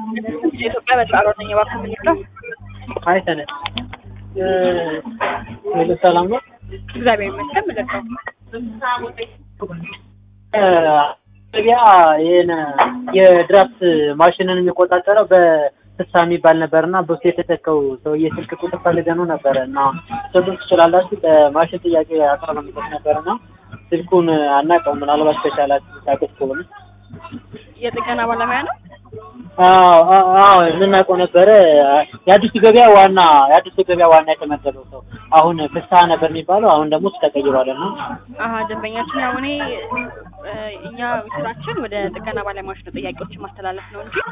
የኢትዮጵያ በጣሮ ነኝ እባክህ የምንለው አይ ሰነድ ሄሎ ሰላም ነው። እግዚአብሔር ይመስገን ምልከው ገበያ ይህን የድራፍት ማሽንን የሚቆጣጠረው በፍሳ የሚባል ነበር እና በሱ የተተከው ሰውዬ ስልክ ቁጥር ፈልገነው ነበረ እና ሰጡን ትችላላችሁ። በማሽን ጥያቄ አቅርበንበት ነበር እና ስልኩን አናውቀውም። ምናልባት ከቻላችሁ ታውቁት ከሆነ የጥገና ባለሙያ ነው። አዎ አዎ አዎ፣ የምናውቀው ነበረ። የአዲሱ ገበያ ዋና የአዲሱ ገበያ ዋና የተመደበው ሰው አሁን ፍስሀ ነበር የሚባለው። አሁን ደግሞ እሱ ተቀይሯል እና አሀ ደንበኛችን ያው እኔ እ እኛ ስራችን ወደ ጥገና ባለሙያዎች ነው ጥያቄዎችን ማስተላለፍ ነው እንጂ